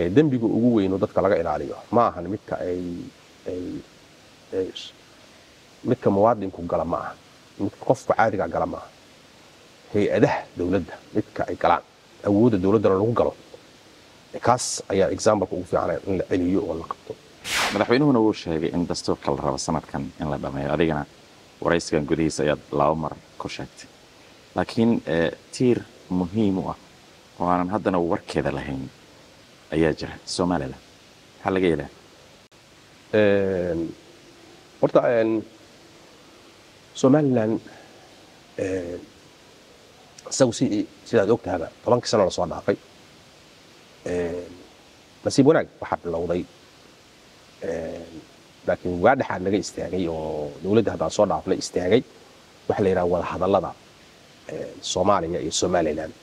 dembiga ugu weyn oo dadka laga ilaaliyo ma ahan midka ay midka muwaadinku gala ma aha midka qofka caadiga gala ma aha hay-adaha dowladda midka ay galaan awoodda dowladdana lagu galo kaas ayaa exampleka ugu fiican in la celiyo oo la qabto madaxweynuhuna wuu sheegay in dastuurka la rabo sanadkan in la dhameeyo adigana waraysigan gudihiisa ayaad laba mar ku sheegtay laakiin tiir muhiim u ah oo aanan haddana warkeeda lahayn ayaa jira somalilan maxaa laga yeelaa horta somalilan isagu si sidaad og tahaba tobankii sano lasoo dhaafay nasiib wanaag waxaa bilowday laakiin waa dhexaad laga istaagay oo dowladda haddaan soo dhaafla istaagay waxaa la yidhaha wada hadallada soomaaliya iyo somalilan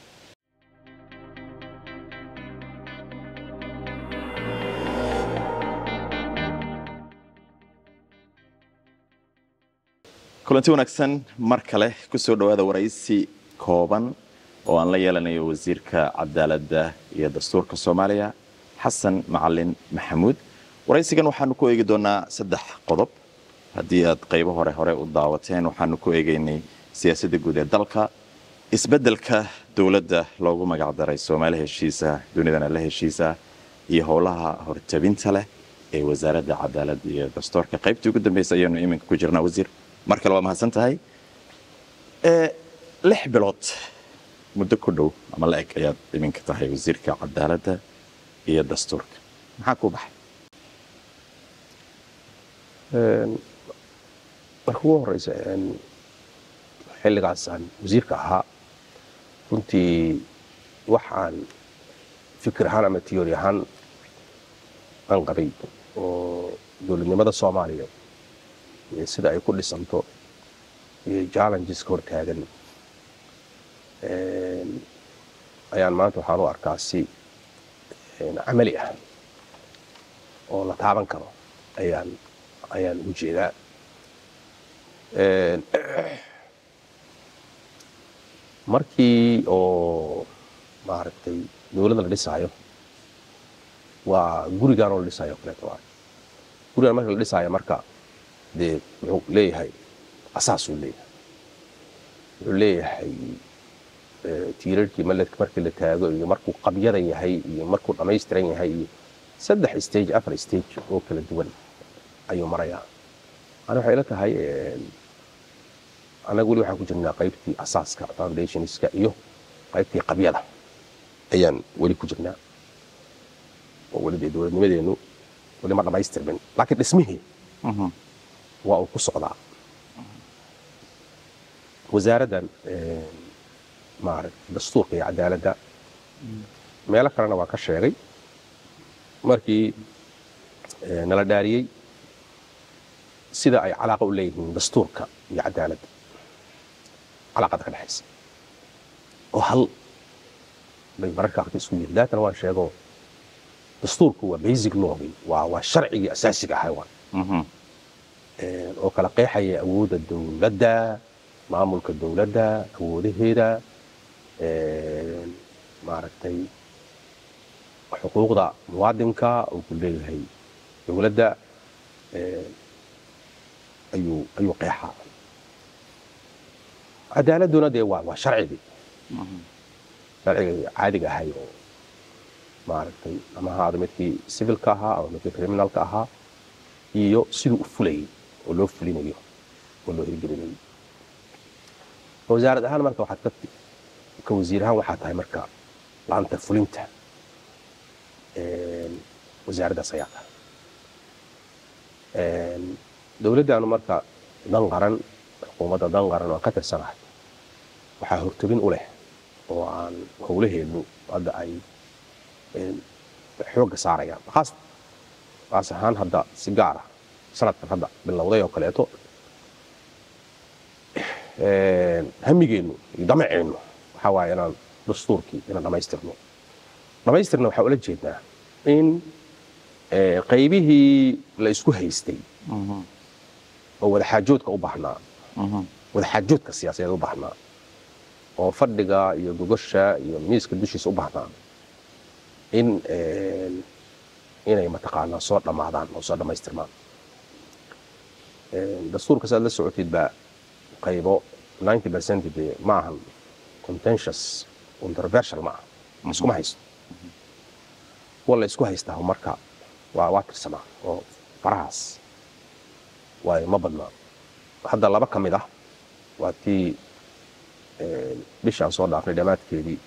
kulanti wanaagsan mar kale ku soo dhowaada waraysi kooban oo aan la yeelanayo wasiirka cadaaladda iyo dastuurka soomaaliya xasan macalin maxamuud waraysigan waxaanu ku eegi doonaa saddex qodob haddii aad qaybo hore hore u daawateen waxaanu ku eegaynay siyaasadda guud ee dalka isbeddelka dowladda loogu magacdaray soomaali heshiisa dunidana la heshiisa iyo howlaha hortabinta leh ee wasaaradda cadaaladda iyo dastuurka qaybtii ugu dambaysa ayaanu iminka ku jirnaa wasiir mar kale waa mahadsan tahay lix bilood muddo ku dhow ama la eg ayaad iminka tahay wasiirka cadaaladda iyo dastuurka maxaa kuu baxay marka ugu horeysa xilligaas aan wasiirka ahaa runtii waxaan fikir ahaan ama tiyori ahaan aan qabay oo dowladnimada soomaaliya sida ay ku dhisanto iyo challengeska hortaagan ayaan maanta waxaan u arkaa si camali ah oo la taaban karo ayaan ayaan ugu jeedaa markii oo maaragtay dowladda la dhisaayo waa gurigaan oo la dhisaayo o kaleeto waay gurigaan marka la dhisaayo marka dee wuxuu leeyahay asaasuu leeyahay wuxuu leeyahay tiirarkii maledka markii la taago iyo markuu qabyada yahay iyo markuu dhammaystiran yahay iyo saddex stage afar stage oo kala duwan ayuu marayaa ani waxay ila tahay annaga weli waxaan ku jirnaa qaybtii asaaska foundationska iyo qaybtii qabyada ayaan weli ku jirnaa oo weli dee dowladnimadeennu weli ma dhammaystirmin laakiin dhismihii waa uu ku socdaa wasaaraddan maaragta dastuurka iyo cadaaladda meelo kalena waa ka sheegay markii nala dhaariyey sida ay calaaqa u leeyihiin dastuurka iyo cadaaladda calaaqada ka dhexaysa oo hal bay mararka qaarka isku yihin daatana waan sheego dastuurku waa basic lawgii waa waa sharcigii asaasiga ahay waa oo kala qeexaya awoodda dowladda maamulka dowladda awoodaheeda maaragtay xuquuqda muwaadinka uu ku leeyahay dowladda ayuu ayuu qeexaa cadaaladduna dee waa waa sharcigii sharcigii caadiga ahay oo maaragtay ama ahaado midkii civilka ahaa ama midkii criminalka ahaa iyo siduu u fulayay oo loo fulinayo oo loo hirgelinayo wasaarad ahaan marka waxaad ka ka wasiir ahaan waxaa tahay marka laanta fulinta wasaaraddaas ayaa tahay dowladdaanu marka dan qaran xukuumadda dan qaran oo ka tirsanahay waxaa hortobin u leh oo aan howlaheedu hadda ay xoogga saarayaan khaas kaas ahaan hadda si gaar ah sanadkan hadda bilowday oo kaleeto hamigeennu iyo damaceennu waxaa waaye inaan dastuurkii inaan dhammaystirno dhammaystirna waxaa ula jeednaa in qaybihii la isku haystay oo wadaxaajoodka u baahnaa wadaxaajoodka siyaasadeed u baahnaa oo fadhiga iyo gogosha iyo miiska dushiisa u baahnaa in inay mataqaanaa soo dhammaadaan oo soo dhammaystirmaan dastuurka saad la socotid baa qaybo 90 percent dee ma ahan contentious controversial ma aha iskuma haysto kuwa la isku haystaa marka waa waa tirsamaa oo farahaas waayo ma badnaa hadda laba ka mid ah waa tii bishaan soo dhaafnay dhammaadkeedii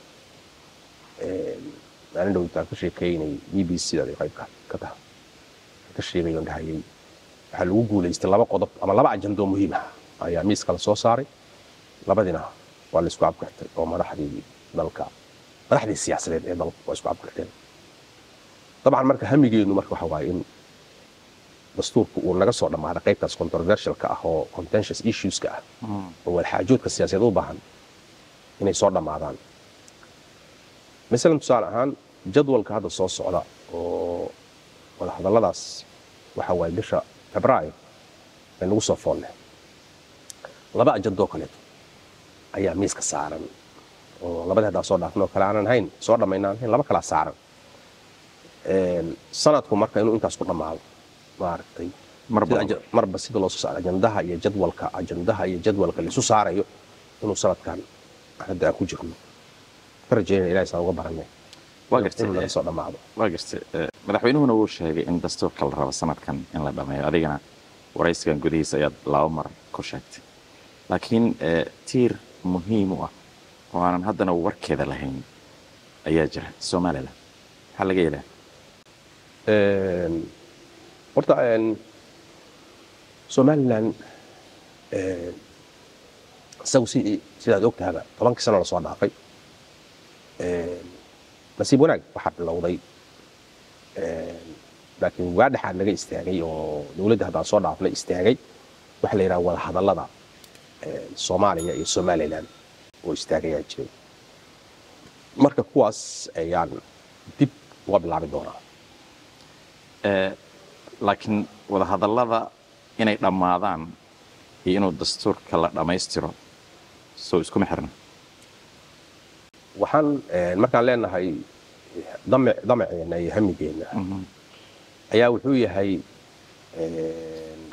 maalin dhowtaan ka sheekeynay b b c daday qayb ka taha ka sheegayoon dhahayay waxaa lagu guulaystay laba qodob ama laba ajandoo muhiim ah ayaa miiska la soo saaray labadina waa la isku abgartay oo madaxdii dalka madaxdii siyaasadeed ee dalka waa isku abgarteen dabcan marka hamigeenu marka waxa waaye in dastuurku uu naga soo dhammaaday qaybtaas controversialka ah oo contentious issueska ah oo walxaajoodka siyaasadeed u baahan inay soo dhammaadaan masalan tusaale ahaan jadwalka hadda soo socda oo wadahadalladaas waxa waaye bisha febraayo ay nagu soo foonne laba ajandoo kaleeto ayaa miiska saaran oo labadii haddaa soo dhaafnoo kale aanan hayn soo dhammaynaan hayn laba kalaa saaran sanadku marka inuu intaas ku dhammaado maaragtay marba sida loo soo saaro ajandaha iyo jadwalka ajandaha iyo jadwalka laisu saarayo inuu sanadkan hadda aan ku jirno ka rajeynaya ilahay saan uga baranay waa inuu gartay naga soo dhammaado waa gartay madaxweynuhuna wuu sheegay in dastuurka la rabo sanadkan in la dhammeeyo adigana waraysigan gudihiisa ayaad laba mar ku sheegtay laakiin eh, tiir muhiim u ah oo aanan haddana warkeeda lahayn ayaa jira somalilan maxaa laga yeelaa Een, horta een, somalilan een, isagu si sidaad ogtahaba tobankii sano lasoo dhaafay een, nasiib wanaag waxaa bilowday een, laakiin waa dhexaad laga istaagay oo dowladda haddaan soo dhaafnay istaagay waxa la yidhaha wada hadallada een, soomaaliya iyo somalilan oo istaagayaa jiray marka kuwaas ayaan dib uga bilaabi doonaa Eh, laakiin wadahadallada inay dhammaadaan iyo inuu dastuurka la dhammaystiro soo iskuma xirna waxaan een, markaan leenahay damac damaceena iyo hamigeena ayaa wuxuu yahay een,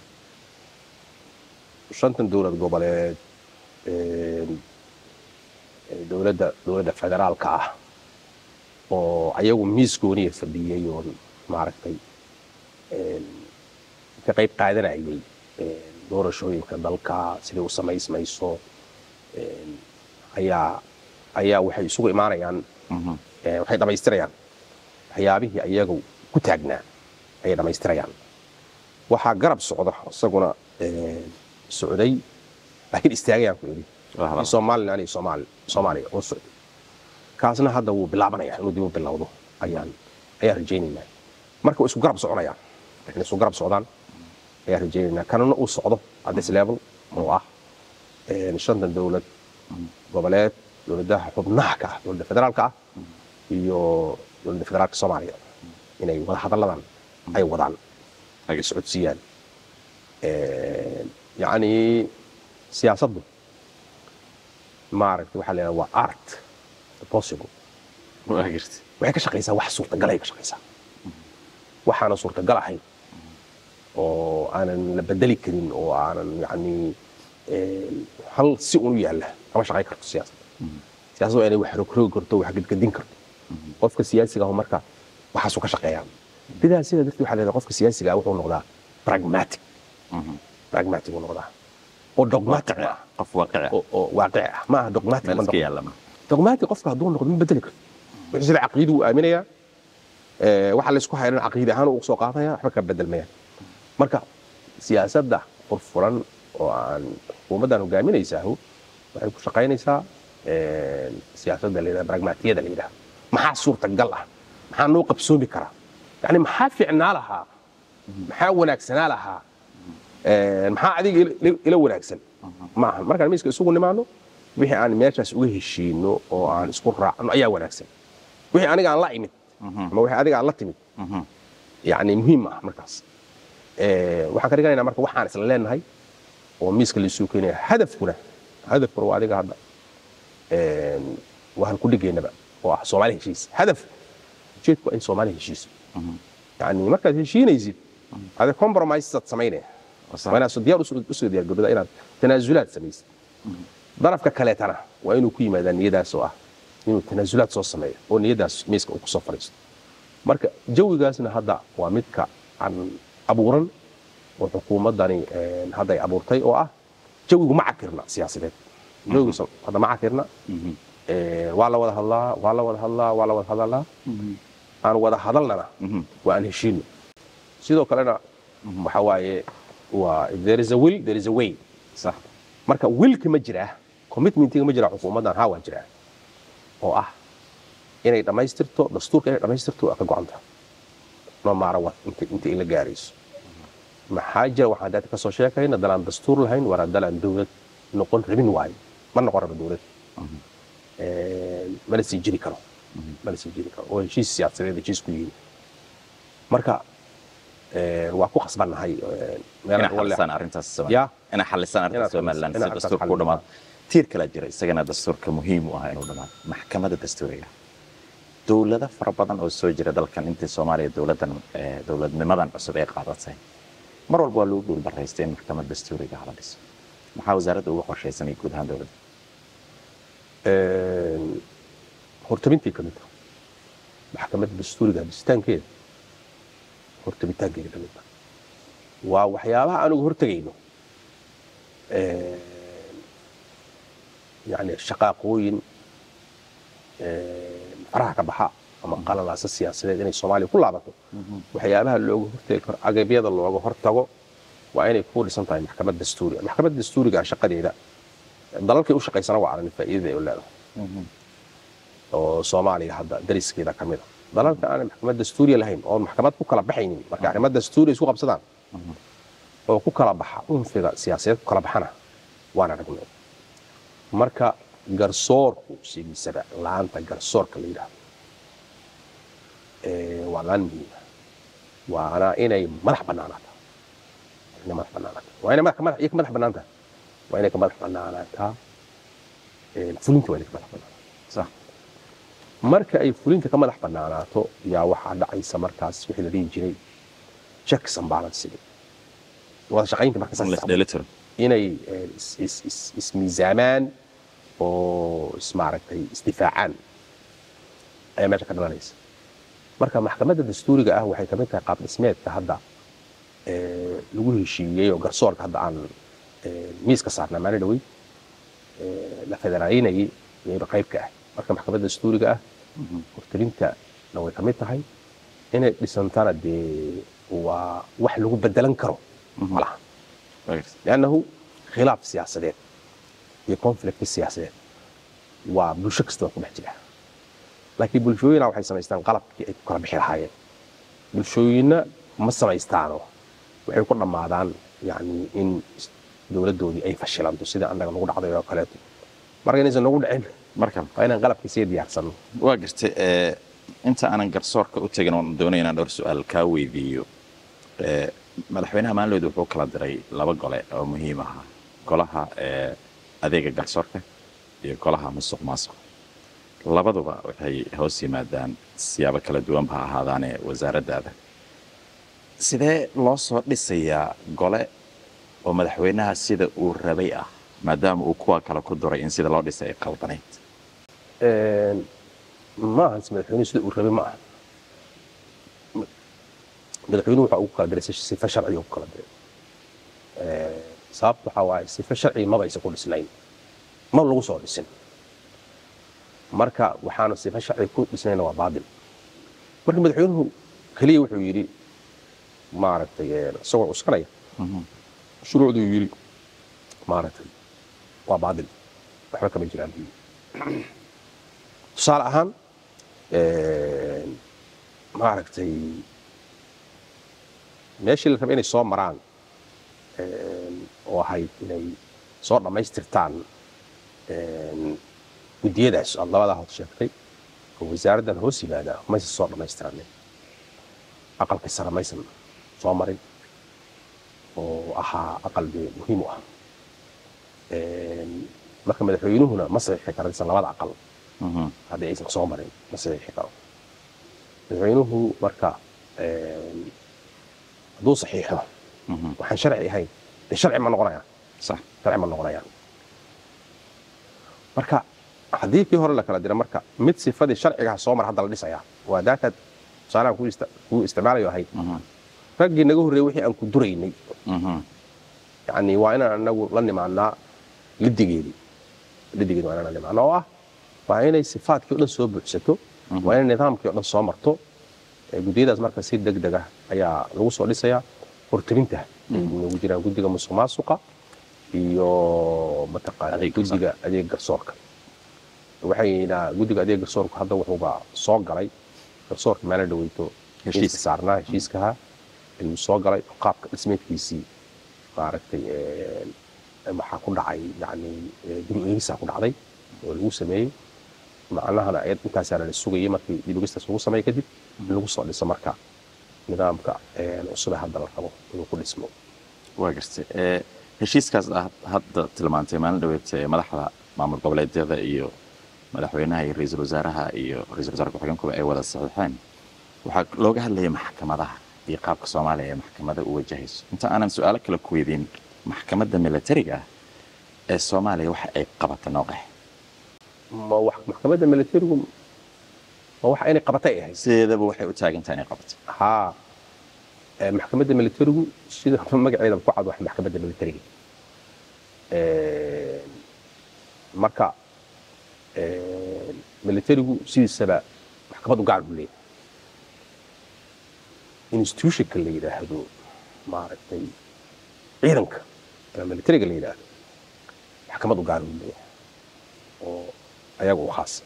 shantan dowlad goboleed een, dowladda dowladda federaalka ah oo ayagu miis gooniya fadhiyey oo maaragtay een, ka qayb qaadanayay een, doorashooyinka dalka siday u samaysmayso een, ayaa ayaa waxay isugu imaanayaan Mhm. ee, waxay dhammaystirayaan waxyaabihii ayagu ku taagnaa ayay dhammaystirayaan waxaa garab socda isaguna ee, socday laakiin istaagayaan ku idhi Wadahadal. somalilan iyo soomaali soomaaliya oo socday kaasna hadda wuu bilaabanaya inuu dib u bilowdo ayaan ayaan rajaynaynaa marka way isku garab soconayaan inay isku garab socdaan ayaan rajaynaynaa kanuna uu socdo at this level oo ah een, shantan dowlad goboleed dowladaha xubnaha ka ah dowladda federaalka ah iyo dowladda federaalka soomaaliya inay wada hadalladan ay wadaan ay socodsiiyaan Een, yacni siyaasaddu maaragtay waxaa la yidhaha waa art the possible waa gartay waxay ka shaqaysaa wax suurtagal ay ka shaqaysaa waxaana suurtagal ahayn oo aanan la bedeli karin oo aanan yani een, hal si unu yaalla kama shaqayn karto siyaasadda siyaasaddu waa inay wax rogrogi karto wax gedgedin karto qofka siyaasiga ah marka waxaasuu ka shaqeeyaa sidaa sida darteed waxaa leedahay qofka siyaasiga ah wuxuu noqdaa pragmatic pragmatic uu noqdaa oo dogmatic ma aha qof waaqici ah oo oo waaqici ah ma aha dogmatic meel ma iska noqdo yaalla ma dogmatic qofka hadduu noqdo ma bedeli karto wuxuu sida caqiidu uu aaminayaa ee, waxa laysku hayran caqiidi ahaan uu soo qaadaya waxba ka bedelmayaan marka siyaasadda furfuran oo aan xukuumaddan hogaaminaysaahu waxay ku shaqaynaysaa een, siyaasadda la yidhaha pragmatiyada la yidhaha maxaa suurtagal ah maxaa noo qabsoomi karaa yani maxaa fiicnaa lahaa maxaa wanaagsanaa lahaa een, maxaa adiga ila- ila- ila wanaagsan maaha markaan miiska isugu nimaano wixii aan meeshaas uga heshiino oo aan isku raacno ayaa wanaagsan wixii aniga aan la imid ama wixii adiga aan la timid yani muhiim ah markaas Ee, waxaan ka dhiganaynaa marka waxaan isla leenahay oo miiska laisuu keenaya hadafkuna hadafkuna waa adiga hadda een, waa halku dhigeynaba oo ah soomaali heshiis hadaf ujeedku waa in soomaaliya heshiiso yani markaad heshiinaysid ade compromisead samaynaya waa inaad so- diyaar usu- usoo diyaargarooda inaad tanaasulaad samaysid darafka kaleetana waa inuu ku yimaadaa niyadaas oo ah inuu tanaasulaad soo sameeyo oo niyadaas miiska uu kusoo fadhiisto marka jawigaasna hadda waa midka aan abuuran oo xukuumaddani een, hadda ay abuurtay oo ah jawigu ma cakirna siyaasadeed jawigiisa hadda ma cakirna Een, waa la wada hadlaa waa la wada hadlaa waa la wada hadalaa aan wada hadalnana waa aan heshiino sidoo kalena waxa waaye waa if there is a will there is a way sax marka wilka ma jiraa commitmentiga ma jiraa xukuumaddan haa waa jiraa oo ah inay dhammaystirto dastuurka inay dhammaystirto waa ka go'anta no maara what inta inta ay la gaarayso maxaa jira waxaan daata kasoo sheekayna dalaan dastuur lahayn waana dalaan dowlad noqon rabin waayo ma noqon raba dowlad Een, mana sii jiri karo mana sii jiri karo oo heshiis siyaasadeed heshiis ku yihiin marka een, waa ku khasbannahay een, meel inaa aan wale- xalisaan arrintaas Ya. inaa xalisaan arrintaas Inaad somaliland xaliso- si inaad dastuurka u xaliso. dhamaado tiir kalaa jira isagana dastuurka muhiim u ah inuu dhamaado maxkamadda dastuuriga dowlado fara badan oo soo jira dalkan intii soomaaliya dowladan eh, dowladnimadan cusub ay qaadatay mar walba waa lagu dhulbaraystay in maxkamad dastuuriga hala dhiso maxaa wasaaradda uga qorshaysanay guud ahaan dowladda Een, hortabintii ka mid ah maxkamadda dastuuriga dhisitaankeeda hortabitaankeeda ka mid ah waa waxyaabaha aan uga hortegayno Een, yani shaqaaqooyin een, faraha ka baxa ama qalalaasa siyaasadeed inay soomaaliya ku laabato waxyaabaha looga hortegi karo agabyada looga hortago waa inay ku dhisan tahay maxkamad dastuuriga maxkamadda dastuuriga shaqadeeda dalalkay u shaqaysana waa aragni faa'iidada ay u leedahay oo soomaaliya hadda dariskeeda ka mid a dalalka aan maxkamad dastuuriya lahayn oo maxkamad ku kala baxaynin marka arrimo dastuuri isku qabsadaan oo ku kala baxa unfiga siyaasadeed ku kala baxana waan aragnay marka garsoorku sidiisaba laanta garsoorka la yidhaahdo ee, waa laan muhiima waana inay madax bannaanaataa inay madax bannaanaataa waa inay madax madax iyo ka madax bannaantaa waa inay ka madax bannaanaataa ee, fulinta waa inay ka madax bannaanaataa sax marka ay fulinta ka madax bannaanaato yaa waxaa dhacaysa markaas wixii la dhihi jiray checks and balances wada shaqaynta marka saas dheelitiro inay eh, is- is- is- ismiisaamaan oo ismaaragtay isdifaacaan ayaa meesha ka dhalanaysa marka maxkamadda dastuuriga ah waxay kamid tahay qaab dhismeedka hadda eh, lagu heshiiyey oo garsoorka hadda aan eh, miiska saarnaa maalin dhawey eh, la federaynayay iyayba qayb ka ah marka maxkamadda dastuuriga ah hortelintana way kamid tahay inay dhisantana dee waa wax lagu bedelan karo malaha لأنه khilaaf siyaasadeed iyo conflict siyaasadeed waa bulsho kastaba ku dhex jira laakiin bulshooyina waxay samaystaan qalabkii ay ku kala bixi lahaayeen bulshooyinna ma samaystaano waxay ku dhammaadaan yani in dowladdoodii ay fashilanto sida annaga nagu dhacday oo kaleeto marka inaysan nagu dhicin marka waa inaan qalabkii sii diyaarsanno waa gartay eh, inta aanan garsoorka u tegin oon doonaya inaan dhowr su-aal kaa weydiiyo Eh, madaxweynaha maalidood wuxuu kala diray laba gole oo muhiim ahaa golaha eh, adeega garsoorka iyo golaha musuq maasuq labaduba waxay hoos yimaadaan siyaabo kala duwanba ha ahaadaane wasaaraddaada sidee loo soo dhisayaa gole oo madaxweynaha sida uu rabay ah maadaama uu kuwa kale ku duray in sida loo dhisay ay qaldanayd Een, ma ahan si madaxweynuhu sida uu rabay ma aha madaxweynuhu waxa ugu kala diray si- sifa sharciga ugu kala diray Ee, sababta waxaa waaye sifa sharci maba aysan ku dhisnayn ma lagu soo dhisin marka waxaana sifa sharci ku dhisnayna waa baadil marka madaxweynuhu keliya wuxuu yidhi maaragtay ee, isagoo cuskanaya shuruucduu yidhi maaragtay waa baadil waxba kama jiraan buu yidhi tusaale ahaan een, maaragtay meeshii la rabay inay soo maraan een, oo ahayd inay soo dhammaystirtaan een, guddiyadaas aad labadaa hod sheegtay oo wasaaraddan hoos yimaada maysan soo dhammaystiranin aqalka sare maysan soo marin oo ahaa aqal dee muhiim u ah Een, marka madaxweynuhuna ma saxiixi karo isan labada aqal haddii aysan soo marin ma saxiixi karo madaxweynuhu marka een, hadduu saxiixo Mhm. waxaan sharci ahayn dee sharci ma noqonayaan sax sharci ma noqonayaan marka haddii kii hore la kala dira marka mid sifadii sharcigaha soo mar hadda la dhisayaa waa daataad tusaalahan kuu ista- kuu isticmaalayo ahayd Mhm. raggii naga horreeyey wixii aan ku duraynay Mhm. yani waa inaan anagu la nimaanaa lidigeedii lidigeedi waa inaan la nimaana oo ah waa inay sifaadkii o dhan soo buuxsato waa inay nidaamkii o dhan soo marto ee guddiyadaas marka si deg deg ah ayaa lagu soo dhisayaa hortelinta ay nagu jiraan guddiga musuq maasuqa iyo mataqaana Adeeg guddiga adeeg garsoorka waxayna guddiga adeeg garsoorka hadda wuxuuba soo galay garsoorka meelo dhaweyto Heshiis. heshiiska saarnaa heshiiskaha ayuu soo galay qaabka dhismeedkiisii maaragtay een, waxaa ku dhacay yani ee, dib u eegisaa ku dhacday oo lagu sameeyey macnahana ayad intaasaana la sugayay markii dib u eegistaas lagu sameeyey kadib in lagu soo dhiso marka nidaamka een, cusub ee hadda la rabo inuu ku dhismo waa gartay ee heshiiskaas aad hadda tilmaantay maalin dhaweed ee madaxda maamul goboleedyada iyo madaxweynaha iyo ra-iisul wasaaraha iyo ra-iisul wasaare ku-xigeenkuba ay wada saxiixeen waxaa looga hadlayay maxkamadaha iyo qaabka soomaaliya ee maxkamada u wajahayso inta aanan su-aalo kale ku weydiin maxkamadda militariga ah ee soomaaliya waxa ay qabata nooqex ma wax maxkamadda militarigu ma wax inay qabatay ay ahayd sideedaba waxay u taagantahay inay qabato haa ee, maxkamadda militarigu sida magaceeda ku cad wax maxkamadda militariga Een, marka een, militarigu sidiisaba maxkamad u gaar u leeyahay institutionka la yidhaahdo maaragtay ciidanka ama militariga la yidhaahdo maxkamad u gaar u leeyahay oo ayaga u khaasa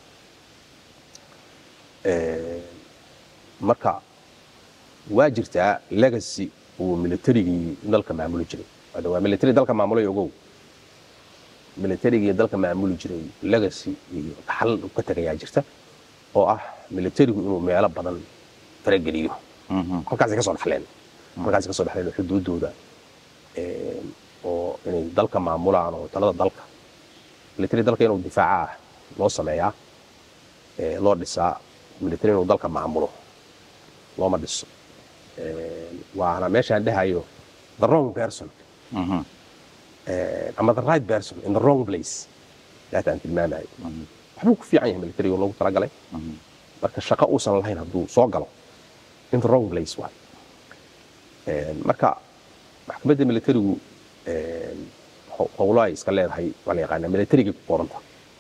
Een, marka waa jirtaa legacy uu militarigii dalka maamuli jiray Hadda waa military dalka maamulay ogow militarigii dalka maamuli jiray legacy iyo dhaxal uu ka tagayaa jirta oo ah militarigu inuu meelo badan farageliyo Mhm. halkaasay ka soo dhaxleen halkaasay ka soo dhaxleen oo xuduudooda een, oo inay dalka maamulaan oo talada dalka military dalka inuu difaacaa loo sameeyaa ee, loo dhisaa military inuu dalka maamulo looma dhiso Een, waana meeshaan dhahayo the wrong person Mhm. een, ama the right person in the wrong place daata aan tilmaamayo Mhm. waxbuu ku fiican yahay military oo loogu talagalay Mhm. marka shaqo uusan lahayn hadduu soo galo in the wrong place waay Een, marka maxkamadda militarigu een, ho- howlo ay iska leedahay waa la yaqaanaa militarigay ku qoranta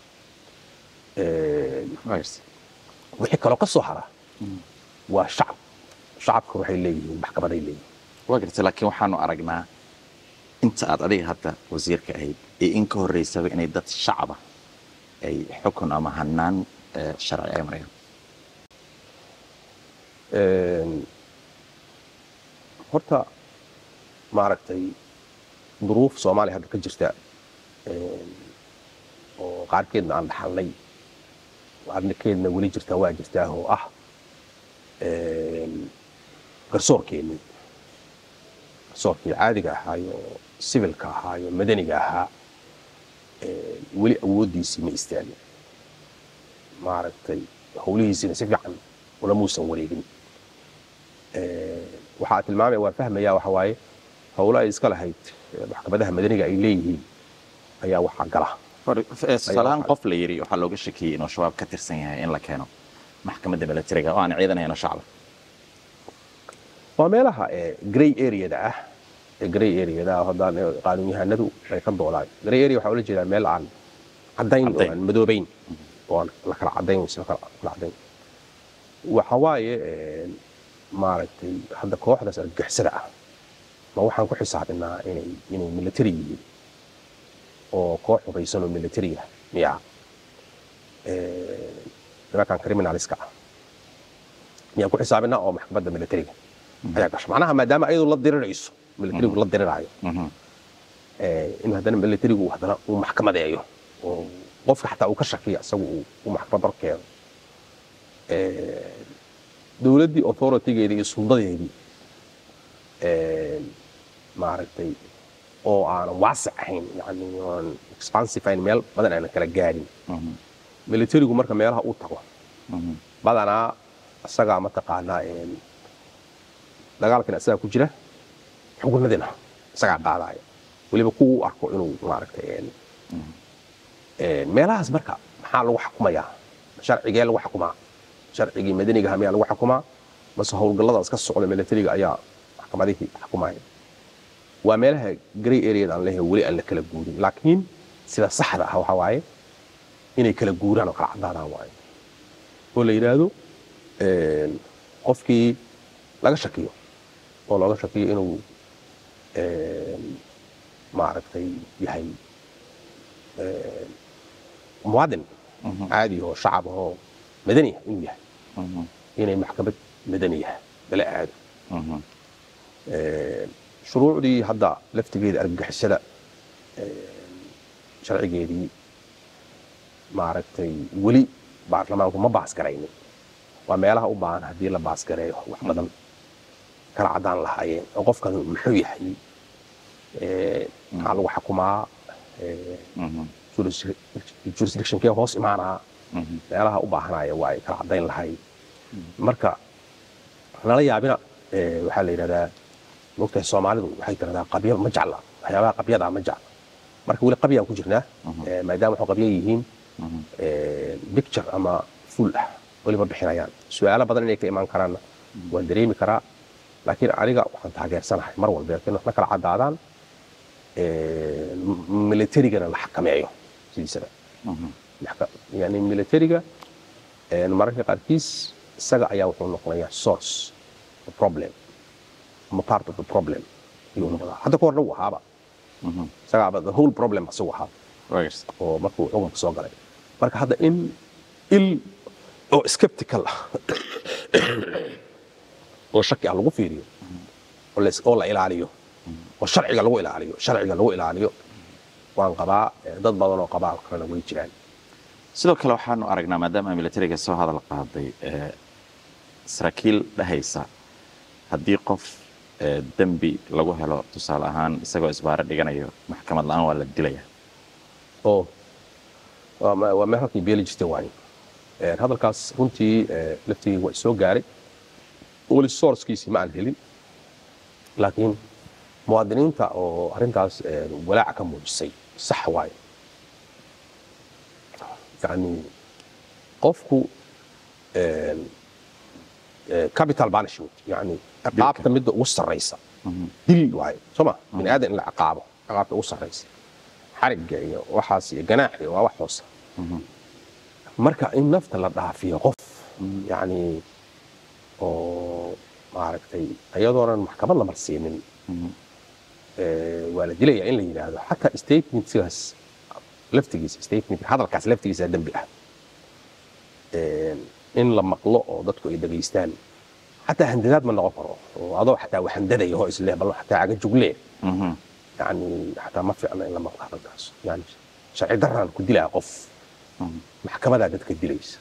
Een, waa gartay wixii kaloo ka soo hara waa shacab shacabka waxay leeyihiin maxkamaday leeyihiin waa gartay laakiin waxaanu aragnaa inta aad adiga hadda wasiirka ahayd iyo in ka horreysaba inay dad shacaba ay xukun ama hanaan eh, sharci ay marayaan Een, horta maaragtay duruuf soomaaliya hadda ka jirta een, oo qaarkeedna aan dhaxalnay qaarkeedna weli jirta waa jirtaa oo ah een, garsoorkeennii garsoorkii caadiga ahaayo sivilka ahaayo madaniga ahaa een, weli awooddiisii ma istaagin maaragtay howlihiisina si fiican ulamuusan wareegin waxaa tilmaamaya waan fahmaya waxa waaye howlo ay iska lahayd eh, maxkamadaha madaniga ay leeyihiin ayaa waxaa gala tusaalahaan qof la yidhi waxaa looga shakiyey inuu shabaab ka tirsan yahay in la keeno maxkamadda militariga oo aan ciidan ahayn oo shacba waa meelaha eh, grey areada ah ee grey areada ah haddaan eh, qaanuunyahanadu ay ka doodaan grey area waxaa ula jeedaa meel aan caddayn oo Caddayn. aan madoobayn oo aan la kala caddayn wayse la kala kala caddayn waxa waaye eh, maaragtay hadda kooxdaas argagixisada ah ma waxaan ku xisaabinaa inay inay military yihiin oo koox hubaysan oo military ah miya Eh, nimankan criminaliska ah miyaan ku xisaabinaa oo maxkamadda militariga ayaa gasho macnaha maadaama ayadu la dirirayso militarigu la diriraayo Mhm. eh, in haddana militarigu uu haddana uu maxkamadeeyo oo qofka xataa uu ka shakiyo isagu uu uu maxkamad hor keeno Eh, dowladdii authoritygeedii iyo suldadeedii eh, maaragtay oo aanan waasic ahayn yani aan expansive ahayn meel badan aanan kala gaadhin Mhm. militarigu marka meelaha uu tago Mhm. badanaa isagaa mataqaanaa een, dagaalkan isagaa ku jira xukunadina isagaa qaadaya weliba kuwa u arko inuu maaragtay een, een, meelahaas marka maxaa lagu xukumayaa sharcigee lagu xukumaa sharcigii madanigaha miyaa lagu xukumaa mase howlgalladaas ka socda militariga ayaa maxkamadihii xukumaya waa meelaha grey areada aan leeyahay weli aan la kala guurin laakiin sida saxda ah waxaa waaye inay kala guuraan oo kala caddaadaan waaye oo la yidhaahdo een, qofkii laga shakiyo oo looga shakiyo inuu een, maaragtay yahay een, muwaadin caadi oo shacab oo madani ah inuu yahay inay maxkamad madani ah lala aado Een, shuruucdii hadda laftigeeda argagixisada een, sharcigeedii maaragtay weli baarlamaanku ma baasgaraynin waa meelaha u baahan haddii la baasgareeyo wax badan kala caddaan lahaayeen oo qofkan muxuu yahay Een, maxaa lagu xukumaa Een, juris- jurisdictionkee hoos imaanaa meelaha u baahanaya waa ay kala caddayn lahayd marka nala yaabina ee, waxaa la yidhahdaa mogtahay soomaalidu waxay tiradaa qabya ma jecla waxyaabaha qabyadaa ma jecla marka weli qabyaan ku jirnaa ee, maadaama waxu qabya yihiin ee, picture ama full ah weliba bixinayaan su-aalo badan inay ka imaan karaanna waan dareemi karaa laakiin aniga waxaan taageersanahay mar walba in wax la kala caddaadaan ee, m- militarigana la xakameeyo sidiisaba maxka- yani militariga een, mararka qaarkiis isaga ayaa wuxuu noqonayaa source of problem ama part of the problem ayuu noqdaa hadda ka horna wuu ahaaba isagaaba the whole problem isagu ahaa oo markuu xukunka soo galay marka hadda in il oo skeptical ah oo shaki ah lagu fiiriyo oo la- oo la ilaaliyo oo sharciga lagu ilaaliyo sharciga lagu ilaaliyo waan qabaa eh, dad badan oo qabaa kalena way jiraan sidoo kale waxaanu aragnaa maadaama militariga soo hadal qaaday ee, saraakiil dhahaysa haddii qof ee, dembi lagu helo tusaale ahaan isagoo isbaaro dhiganayo maxkamad la-aan waa la dilaya oo waa me- waa meel halkii beeli jirtay waaye Een, hadalkaas runtii eh, laftigii waa soo gaaray weli sourcekiisii ma aan helin laakiin muwaadiniinta oo arrintaas eh, walaaca ka muujisay sax waaye yani qofku een, eh, capital punishment yani ciqaabta midda ugu sarraysa dil waaye soo ma bini aadan in la ciqaabo ciqaabta ugu sarraysa xarigga iyo waxaas iyo ganaax iyo waa wax hoosa marka in nafta la dhaafiyo qof yani oo maaragtay iyadoonan maxkamad la marsiinin ee, waa la dilaya in la yidhaahdo xataa statementkaas laftigiisa statement hadalkaas laftigiisa dembi ah Een, in la maqlo oo dadku ay dhegaystaan xataa handadaad ma noqon karo oo adoo xataa wax handadaya oo isleh bal xataa aga juglee يعني حتى ما في عنا إلا مقطع الناس يعني شرعي دران كدلا قف محكمة دا دتك دليس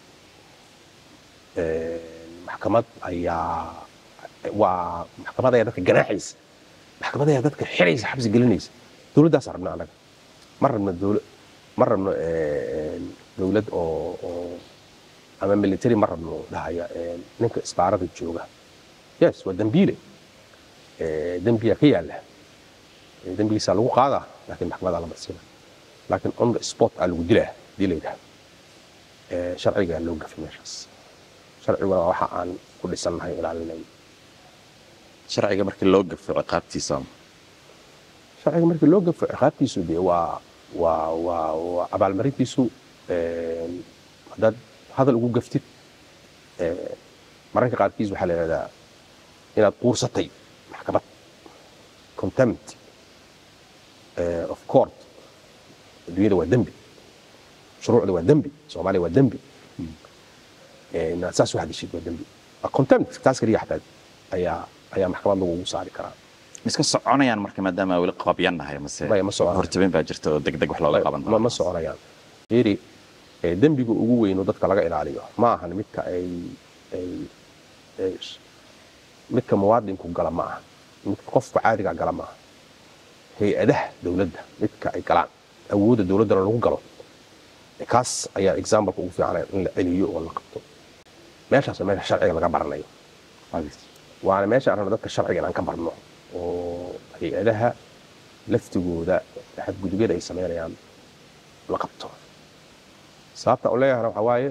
محكمة أيا ومحكمة دا دتك جناحيس محكمة دا دتك حريس حبس جلنيس دولة دا صار بنا مرة من الدولة مرة من دولة أو أو أما ميليتري مرة من ده هي نك إسبارة الجوجا يس ودنبيلي دنبيا كياله dembigiisa lagu qaadaa laakiin maxkamada la marsiina laakiin on the spot aa lagu dilaa hadii la yidhahdo Ee, sharcigaa loo gafay meeshaas sharciguna waa waxa aan ku dhisannahay ilaalinay sharciga markii loo gafo ciqaabtiisa sharciga markii loo gafo ciqaabtiisu dee waa waa waa waa abaalmarintiisu een, haddaad hadal ugu gaftid ee, mararka qaarkiis waxaa la yidhahdaa inaad quursatay maxkamad contempt eh, of court adduunyada waa dembi shuruucda waa dembi soomaaliya waa dembi Eh, inaad saas wax geshid waa dembi Waa contempt taas keliya xataa ayaa ayaa maxkamad lagugu saari karaa iska soconayaan marka maadaama weli qabyannahay mase Maya, ma soconayaan. hortabin baa jirta oo deg deg wax looga qaban ma ma soconayaan fiiri eh, dembiga ugu weyn oo dadka laga ilaaliyo ma ahan midka ay ay ay midka muwaadinku gala ma aha midka qofka caadiga gala ma aha hay-adaha dowladda midka ay galaan awoodda dowladdana lagu galo kaas ayaa exampleka ugu fiican in la celiyo oo la qabto meeshaas waa meesha sharciga laga baranayo waana meesha aan rabno dadka sharciga inaan ka barno oo hay-adaha laftigooda xadgudubyada ay samaynayaan la qabto sababta u leeyahana waxaa waaye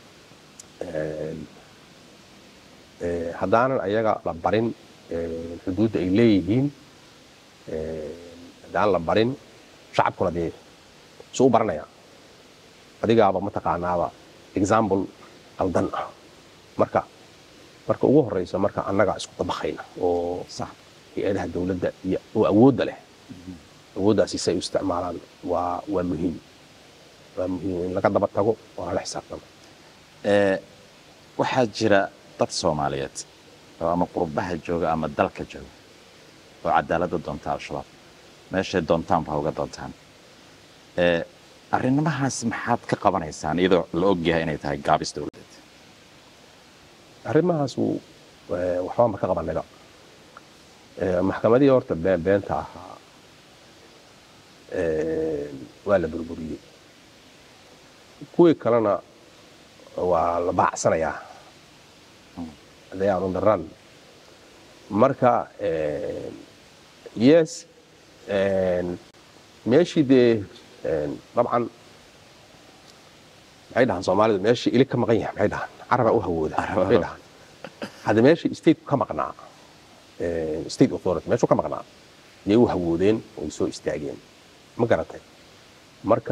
haddaanan ayaga la barin xuduudda ay leeyihiin haddaan la barin shacabkuna dee su u baranaya adigaaba mataqaanaaba example qaldan ah marka marka ugu horeysa marka annaga isku dabaqayna oo hay-adaha dowladda iyo oo awoodda leh awooddaasi say u isticmaalaan waa waa muhiim waa muhiim in laga daba tago oo lala xisaabtamo waxaa jira dad soomaaliyeed oo ama qurbaha jooga ama dalka jooga oo cadaaladda doonta al-shabaab meeshay doontaanba uga doontaan arrimahaas maxaad ka qabanaysaan iyadoo la ogyahay inay tahay gaabis dowladeed arrimahaas waxbaan ba ka qabanayba maxkamadihii horta been beenta ahaa waa la burburiyey kuwii kalena waa la baacsanayaa they are on the run marka yes meeshii dee dabcan maxay dhahaan soomaalidu meeshii ilig ka maqan yahay maxay dhahaan carabaa u hawooda maxay dhahaan hadda meeshii state ka maqnaa state authority meeshuu ka maqnaa yay u hawoodeen oo ay soo istaageen ma garatay marka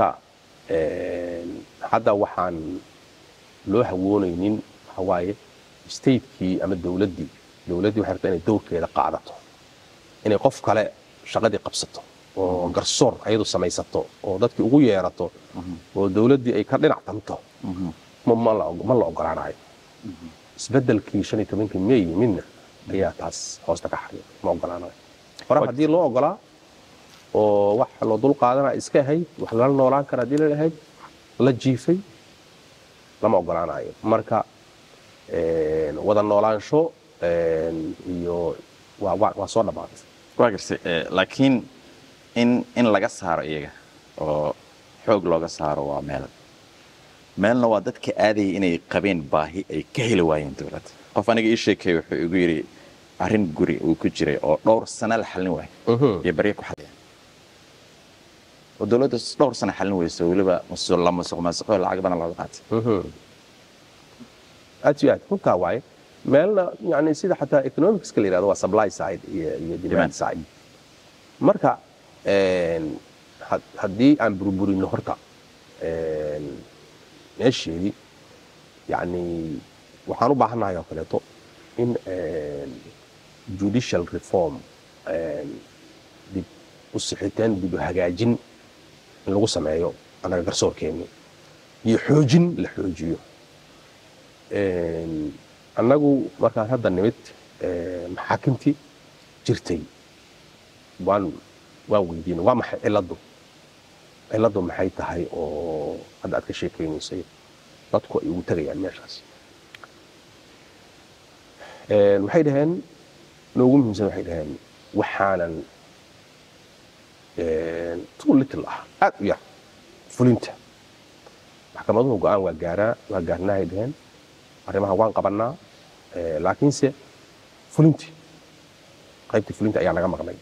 hadda waxaan loo hawoonaynin waxa waaye statekii ama dowladdii dowladdii waxay rabtaa inay dowrkeeda qaadato inay qof kale shaqadii qabsato oo garsoor ayadu samaysato oo dadkii ugu yeerato oo dowladdii ay ka dhinac tanto ma la ogolaanayo isbeddelkii shan iyo tobankii may midna ayaa taas hoosta ka xariiq ma ogolaanayo hore haddii loo ogolaa oo wax loo dul qaadana iska ahayd wax lala noolaan kara haddii la lahayd la jiifay lama ogolaanayo marka wada noolaansho iyo waa soo dhammaatay waa gartay laakiin in in laga saaro iyaga oo xoog looga saaro waa meel meelna waa dadka aadayay inay qabeen baahi ay ka heli waayeen dowladda qof aniga ii sheekay wuxuu igu yidhi arrin guri uu ku jiray oo dhowr sana la xallin waayo iyo barya ku xalliya oo dowladda dhowr sana xallin weyso weliba la masuq maasuqo lacag badan looga qaatay aad iyo aad runtaa waaye meelna yani sida xataa economicska la yirahdo waa supply side iyo iyo demand side marka haddii aan burburino horta meesheedii yani waxaan u baahannahay oo kaleeto in judicial reform dib u sixitaan dib u hagaajin in lagu sameeyo annaga garsoorkeenni iyo xoojin la xoojiyo annagu markaan hadda nimid maxaakimtii jirtay waan waan weydiinay waa maxay cilladdu cilladdu maxay tahay oo hadda aad ka sheekaynaysay dadku ay ugu tegayaan meeshaas waxay dhaheen noogu muhiimsan waxay dhaheen waxaanan too little ah aad u yar fulinta maxkamaduhu go-aan waa gaaraa waa gaarnaahay dhaheen arrimaha waan qabannaa laakiinse fulintii qaybtii fulinta ayaa naga maqnay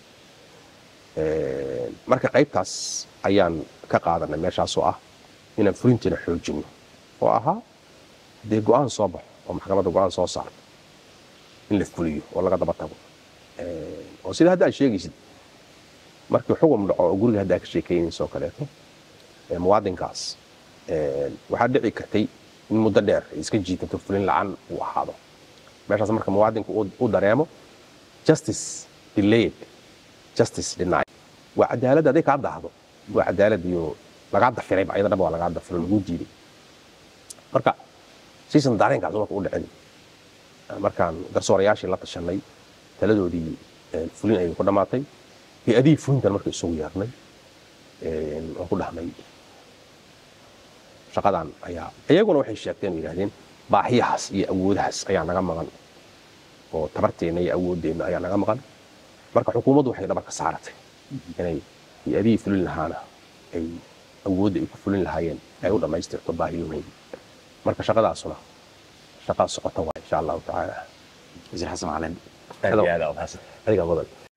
marka qaybtaas ayaan ka qaadanay meeshaasoo ah inaan fulintiina xoojinno oo ahaa dee go-aan soo baxo oo maxkamadda go-aan soo saarto in la fuliyo oo laga daba tago oo sida hadda aad sheegaysid markii xugum dhaco oo guriga hadda aad ka sheekaynaysa oo kaleeto muwaadinkaas waxaa dhici kartay in muddo dheer ay iska jiitanto fulin la-aan uu ahaado meeshaas marka muwaadinku u dareemo justice delayed justice denied waa cadaalad aday kaa daahdo waa cadaalad iyo lagaa dafirayba ayada dhaba waa lagaa dafiro lagu diiday marka siisan dareenkaas marka u dhicin markaan garsoorayaashii la tashanay taladoodii fulin ayay ku dhammaatay hay-adihii fulintan marka isugu yeernay waan ku dhahnay shaqadan ayaa iyaguna waxay sheegteen oo yidhahdeen baahiyahaas iyo awoodahaas ayaa naga maqan oo tabarteenna iyo awooddeenna ayaa naga maqan marka xukuumaddu waxay dhabar ka saaratay inay hay-adihii fulin lahaana ay awoodda ay ku fulin lahaayeen ay u dhammaystirto baahiyahooda marka shaqadaasuna shaqaa socota waa insha allahu tacaala wasiir xasan macalin aad iyo aad aa umahadsan adiga mudan